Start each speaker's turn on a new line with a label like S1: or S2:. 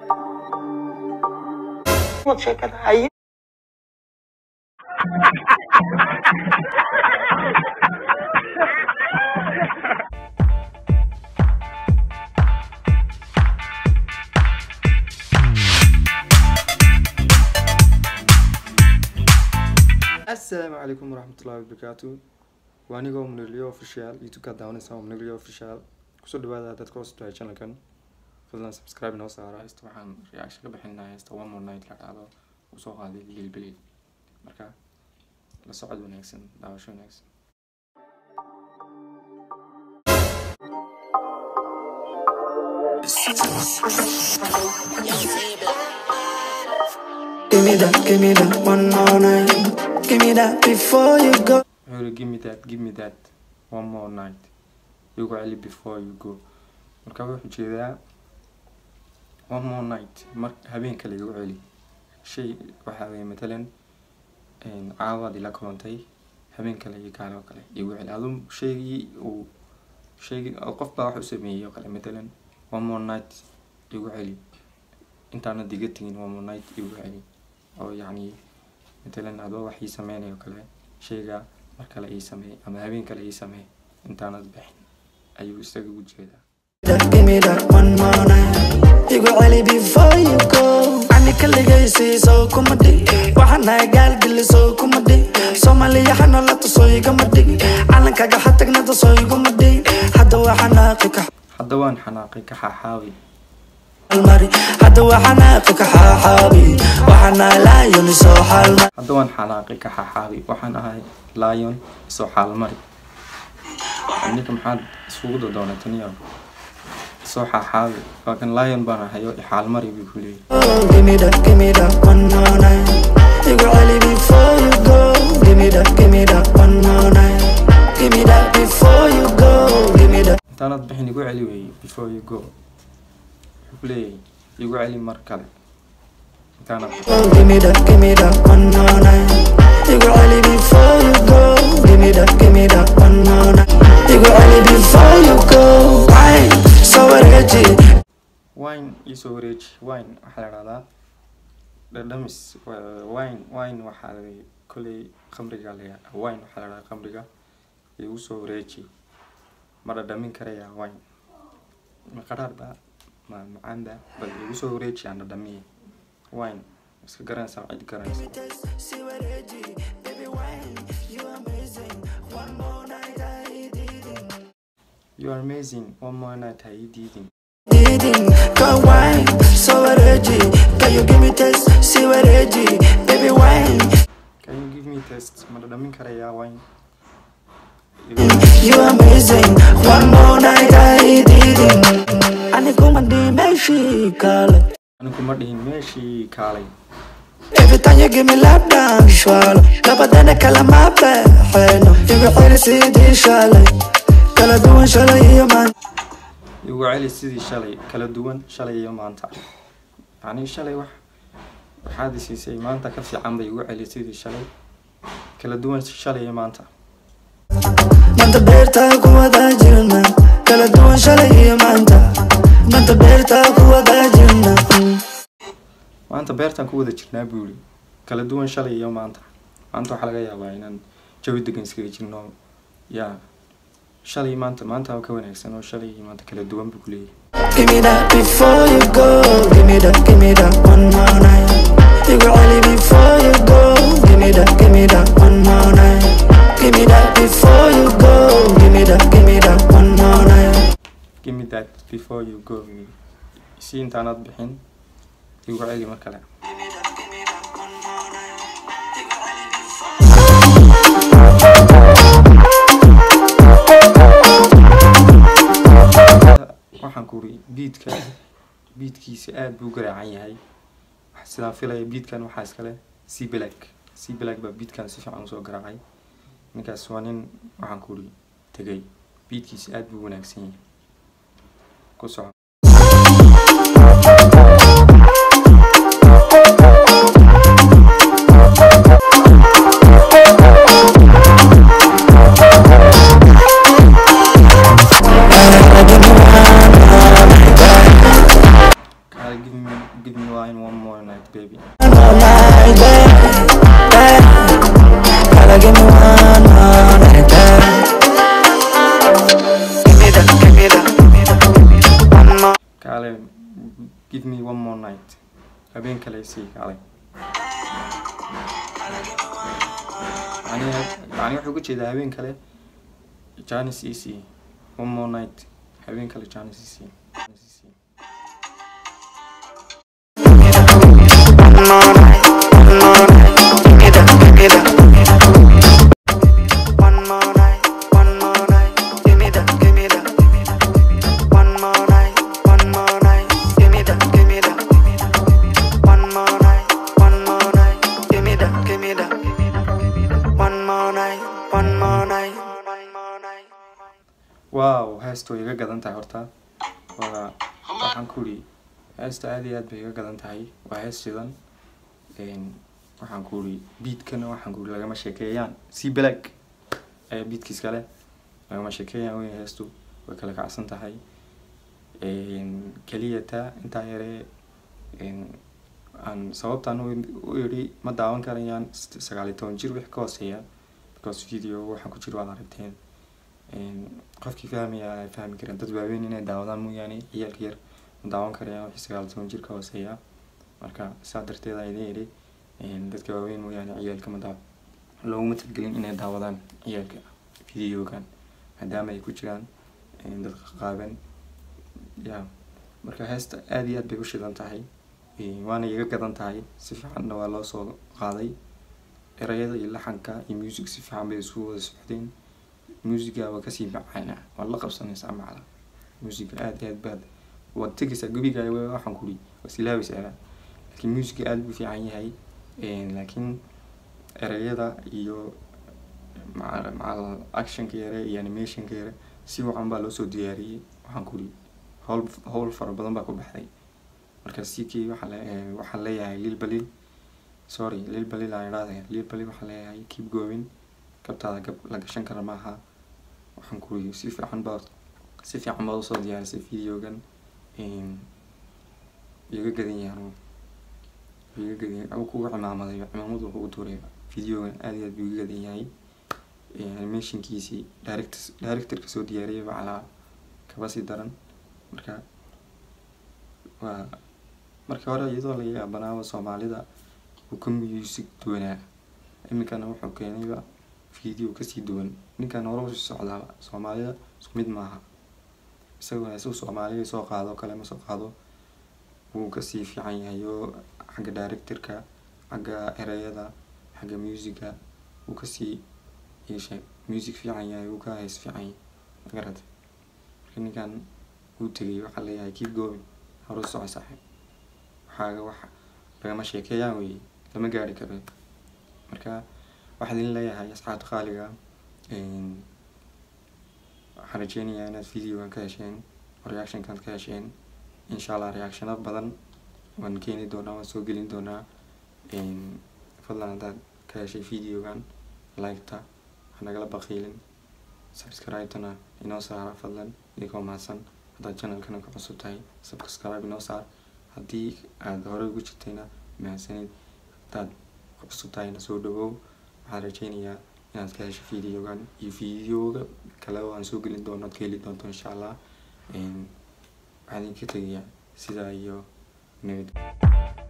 S1: Wad sheekada haye
S2: asalaamu calaykum waraxmatullahi wabarakaatu waa anigoo munirliyo official youtube-ka daawanaysa waa munirliyo official kusoo dhawaada dadka cusubtahay channelkan fadlan subscribe noo saara hesta waxaan reaction ka bixinaa hesta one more night la dhacdo uu soo qaaday lilbilil marka la socod wanaagsan daawasho wanaagsan
S3: Give me that, give me that one more night. Give me that before you go.
S2: wuxuu yiri give me that give me that one more night igu celi before you go marka wuxuu jeedaa one more night mar habeen kale igu celi shay waxaa weye matalan caawaad ila kulantay habeen kale iyo kaale oo kale igu celi aduu shaygii uu shaygii oo qof baa wax u sameeyey oo kale matalan one more night igu celi intaana diga tegin one more night igu celi oo yacni matalan adoo wax ii sameynayo kale shayga mar kale ii sameey ama habeen kale ii sameey intaanad bixin ayuu isaga ugu jeedaa
S3: That, give me that one more night. You go early before you go. Ani kaligaysi so kumadi. Waxana gaal gili so kumadi. Soomaaliya hana la tuso igamadi. Calankaga ha tagna tuso igamadi. Hadda waxana qika
S2: hadda waan xanaaqay ka xaaxaabi
S3: halmari. Hadda waxana qika xaaxaabi. Waxana laayoni soo halmari.
S2: hadda waan xanaaqay ka xaaxaabi waxaan ahay lion isoo xaalmari ninka maxaad isugu dodoonataniyo isoo xaaxaabi waa kan lion baan ahayo ixaalmari buu ku leeyahy
S3: Oh, give me that, give me that one more night. You go early before you go. Give me that, give me that one more night. Give me that before you go. Give me that.
S2: intaanad bixin igu celi weeye before you go wuxuu ku leeyahay igu celi mar kale intaanad bixin
S3: Oh, give me that, give me that one more night. You go early before you go. Give me that, give me that one more night. You go early before you go. Why so ready?
S2: wine iisoo wareeji wine waxaa la dhahdaa dhadhamis wa- wine wine waxaa la kolley khamriga la yidhahdaa wine waxaa la dhahdaa khamriga igu soo wareeji ma dhadhamin karaya wine ma qaraar ba ma macaan ba bal igu soo wareeji aan dhadhamiye wine iska garanaysaa cid garanaysa
S3: See where ready, baby wine, you amazing. One more night I did it.
S2: you are amazing one more night ha ii diidin
S3: Didn't go wine, so ready. Can you give me taste? See where ready, baby wine.
S2: can you give me test ma dhadhamin karaya wine
S3: You amazing. One more night I didn't. Ani kuma di meshi kale.
S2: anigu ma dhihin meeshii kaalay
S3: Every time you give me lap dance, swallow. Labadana kala mabe, heno. You go hit it, see the shallow. Kala duwan shallow, you man.
S2: igu celi sidii shalay kala duwan shalay iyo maanta yacni shalay wax waxaad i siisay maanta ka fiican bay igu celi sidii shalay kala duwan shalay iyo maanta
S3: Manta beerta ku wada jirna. Kala duwan shalay iyo maanta. Manta beerta ku wada jirna. Mm.
S2: maanta beertaan ku wada jirnaa buu yiri kala duwan shalay iyo maanta maanta waxaa laga yaabaa inaan jawi degan iskaga jirno yaa shalay maanta maanta waa ka wanaagsan oo shalay iyo maanta kala duwan buu ku leeyahay
S3: Give me that before you go. Give me that, give me that one more night. You go early before you go. Give me that, give me that one more night. Give me that before you go. Give me that, give me that one more night.
S2: give me that before you go buu yiri. si intaanad bixin igu celi mar kale waxaan ku uri biidka biidkiisa aad buu u garaacan yahay Wax- sidaan filaya biidkan waxaa iskale c black c black baa biidkan si fiican usoo garaacay ninkaas waa nin waxaan ku uri tegay biidkiisa aad buu u wanaagsan yahay ku soco Kyle, give me give me wine one more night baby
S3: all night, babe, babe. Gotta give me one more night, babe. Give me that, give me that, one more.
S2: kaale give me one more night habeen kale sii kaale yani yani wuxuu ku jeedaa habeen kale janis ec one more night habeen kale janis ec
S3: One more night, one more night. Give me that, give me that. One more night, one more night. Give me that, give me that. One more night, one more night. Give me that, give me that. One more night, one more night. Give me that, give me that. One more night, one more night. One more night.
S2: wow heestu way iga gadan tahay horta waa waxaan ku uri heesta aad iyo aad bay iga gadan tahay waa hees shidan Een, waxaan ku uri beatkana waxaan ku uri lagama sheekeeyaan si black ayaa beatkiis kale lagama sheekeeyaan wey heestu way kala kacsan tahay Een, keliya taa intaa yare een, aan sababtaan u u yidhi ma daawan karayaan s- sagaal iyo toban jir wix ka hooseeya because video waxaan ku jiro waad aragteen Een, qofkii fahmaya ay fahmi kareen dad waaweyn inay daawadaan mooyaane ciyaalka yar ma daawan karayaan wixii sagaal iyo toban jir ka hooseeya marka saa darteed aa idin yidhi een, dadka waaweyn mooyaane ciyaalka ma daaw looguma talgelin inay daawadaan ciyaalka videogan maadaama ay ku jiraan een, dad qaaban ya marka heesta aad iyo aad bay u shidan tahay Een, waana iga gadan tahay si fiicanna waa loo soo qaaday erayada iyo laxanka iyo music si fiican bay isu wada socdeen musiga waa kasii macaana waad la qabsanaysaa macala musiga aad iyo aad baad waad tegaysaa gebiga waxaan kuri waa silaabaysaa laakiin musiga aad buu fiican yahay Een, laakiin erayada iyo maca maca actionka yare iyo animationka yare si wacan baa loo soo diyaariyey waxaan kuri howl howl fara badan baa ku baxday marka sikii waxaa le eh, waxaan leeyahay lil balil sorry lil balil aan idhaahday lil balil waxaan leeyahay keep going kabtaada gab la gashan kara maaha waxaan kuri si fiican baad si fiican baad usoo diyaarisay videogan Een, iga gadan yahay anugu iga gadan yahay anugu kugu cimaamaday cimaamadu kugu tuuray videogan aad iyo aad buu iga gadan yahay Een, animationkiisii director directorka soo diyaariyay baa calaa kaba sii daran marka waa markii hore iyadoo laga yaabanaaba soomaalida uu ka music duwanaa iminkana wuxuu keenayba video kasii duwan ninkan hore usii socdaaba soomaalida isku mid maaha isagoo heesuu soomaaliga soo qaado kale ma soo qaado wuu kasii fiican yahay oo xagga directorka xagga erayada xagga musica wuu kasii yeeshay music fiican yahay wuu ka hees fiican yahay magarata marka ninkan wuu tegay waxaa leeyahay keep going horu soco saaxiib waxaaga wax lagama sheekeeyaan wey lama gaari karo marka waxaa idin leeyahay asxaabta qaaliga Een, waxaan rajeynayaa inaad videogan ka hesheen oo reactionkan ka hesheen insha allah reactiono badan waan keeni doonaa waan soo gelin doonaa Een, fadlan haddaad ka heshay videogan like-ta ha nagala baqiilin subscribe-tana inoo saara fadlan idinkoo mahadsan haddaad channelkana ku cusub tahay subscribe inoo saar haddii aad hore ugu jirtayna mahadsanid haddaad ku cusub tahayna soo dhawow waxaan rajeynayaa inaad ka hesho videogan iyo videoga kale oo aan soo gelin doono aad ka heli doonto insha allah Een, waxaan idinka tegayaa sidaa iyo nabad